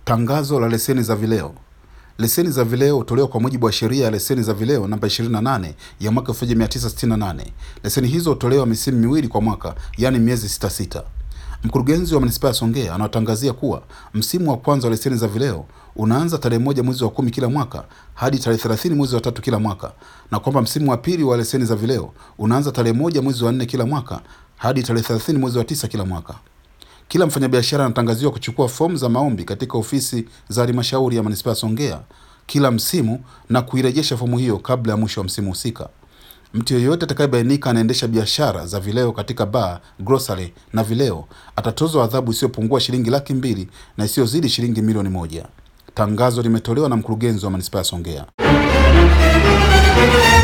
Tangazo la leseni za vileo. Leseni za vileo hutolewa kwa mujibu wa sheria ya leseni za vileo namba 28 ya mwaka 1968. Leseni hizo hutolewa misimu miwili kwa mwaka, yaani miezi sita sita. Mkurugenzi wa manispaa ya Songea anawatangazia kuwa msimu wa kwanza wa leseni za vileo unaanza tarehe moja mwezi wa kumi kila mwaka hadi tarehe thelathini mwezi wa tatu kila mwaka, na kwamba msimu wa pili wa leseni za vileo unaanza tarehe moja mwezi wa nne kila mwaka hadi tarehe thelathini mwezi wa tisa kila mwaka. Kila mfanyabiashara anatangaziwa kuchukua fomu za maombi katika ofisi za halmashauri ya manispaa ya Songea kila msimu na kuirejesha fomu hiyo kabla ya mwisho wa msimu husika. Mtu yeyote atakayebainika anaendesha biashara za vileo katika baa, grocery na vileo atatozwa adhabu isiyopungua shilingi laki mbili na isiyozidi shilingi milioni moja. Tangazo limetolewa na mkurugenzi wa manispaa ya Songea.